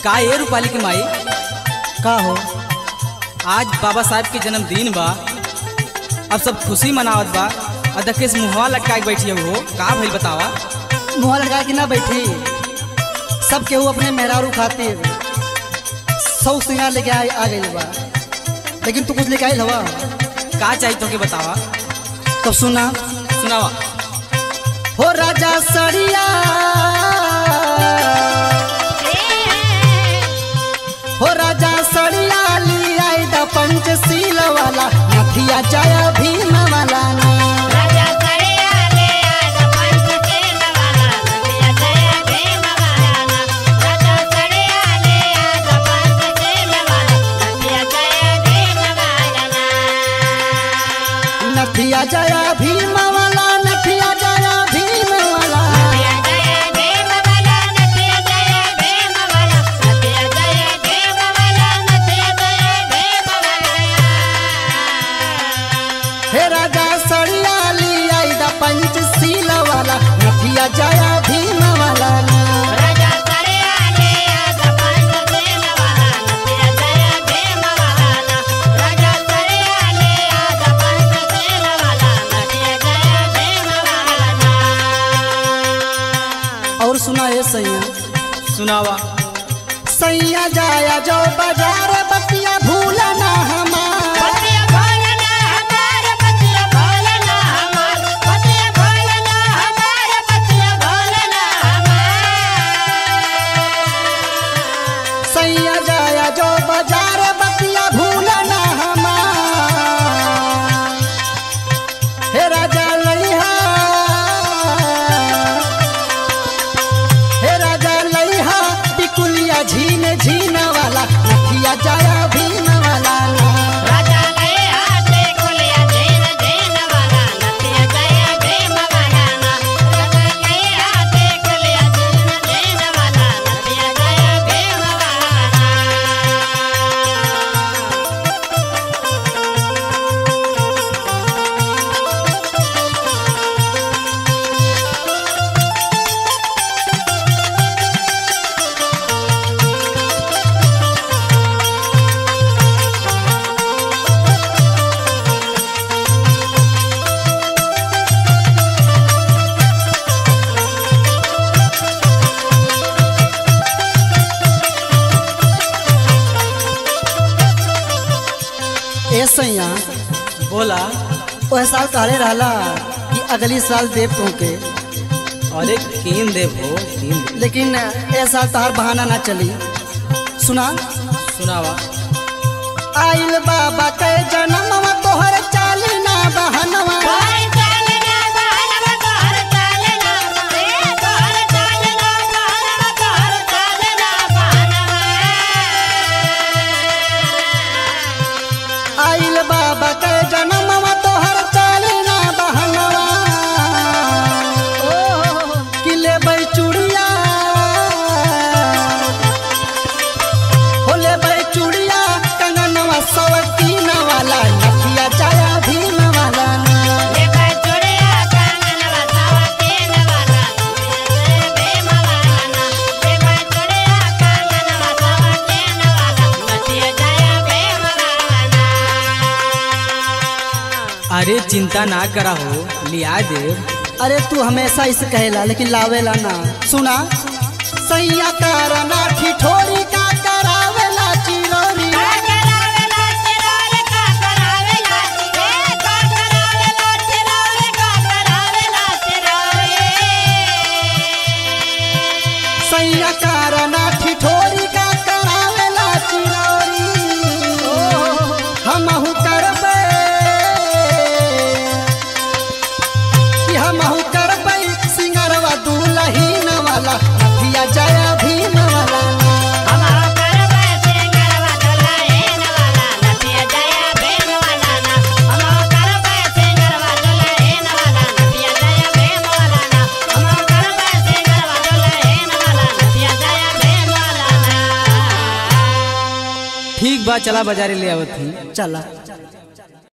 का ये रूपाली की माई का हो आज बाबा साहब के जन्मदिन बा अब सब खुशी मनावत बा और देखे से मुहवा लटका के बैठी हो का भइल बतावा मुँह लगा के ना बैठी सब केहू अपने मेहरारू खातिर सौ सिंगार लेके आ, आ गई बा लेकिन तू कुछ लेके आई हवा का चाहिए तो के बतावा तब सुना सुनावा हो राजा सड़िया हो राजा सड़िया ली आई द पंचशील वाला नथिया जय भीम वाला ना राजा सड़िया ले आज पंचशील वाला नदिया जय भीम वाला ना राजा सड़िया ले आज पंचशील वाला नदिया जय भीम वाला ना नथिया जय भीम वाला नथिया जय भीम वाला नदिया जय भीम वाला नदिया जय भीम वाला नदिया जय भीम वाला नदिया जय भीम वाला हे राजा सड़िया ली आई द पंचशील वाला नथिया जय भीम वाला ना राजा सड़िया ले आज पंचशील वाला नदिया जय भीम वाला ना राजा सड़िया ले आज पंचशील वाला नदिया जय भीम वाला ना और सुना ये सैया सुनावा सैया जाया जो बाजार बतिया भूला ना हमार पतिया भोलना हमार पतिया भोलना हमार पतिया भोलना हमार पतिया भोलना हमार सैया जाया जो बाजार बतिया भूला ना हमार हे राजा लइहा हे राजा लइहा टिकुलिया झीन झीन वाला नथिया जाया भीम वाला ना राजा ले हाथे कुलिया जैन जैन वाला नतिया जय भीम वाला ना राजा ले हाथे कुलिया जैन जैन वाला नतिया जय भीम वाला ना ए सैया बोला ओह साल कहले रहला कि अगली साल देव तुमके अरे कीन देव हो कीन देव लेकिन ए साल तहार बहाना ना चली सुना सुनावा आइल बाबा के जन्मवा तोहर चाली ना बहनवा तोहर चालना बहनवा तोहर चालना रे तोहर चालना बहनवा तोहर चालना बहनवा आइल बाबा के जन्मवा तोहर चाली ना बहनवा कि लेबै चूड़िया हो लेबै चूड़िया कंगनवा सवतीन वाला नथिया जाया भीम वाला ना ले भाई चुड़िया कांगनवा सावतीन वाला जय भीम वाला ना ले भाई चुड़िया कांगनवा सावतीन वाला नदिया जय भीम वाला ना अरे चिंता ना करा हो लिया देव अरे तू हमेशा इसे कहेला लेकिन लावेला ना सुना सैया करना ठिठोरी का करावेला चिरोरी का करावेला चिरोरे का करावेला रे का करावेला चिरोरे का करावेला चिरोरे सैया करना ठिठोरी का करावेला चिरोरी हमहु करबे कि हमहु करबे सिंगरवा दुलहीन वाला नथिया जया भीम वाला हमारा करवा सिंगरवा दुल्हन वाला नदिया जय भीम वाला ना हमारा करवा सिंगरवा दुल्हन वाला नदिया जय भीम वाला ना हमारा करवा सिंगरवा दुल्हन वाला नदिया जय भीम वाला ना ठीक बा चला बाजारे ले आवत ही चला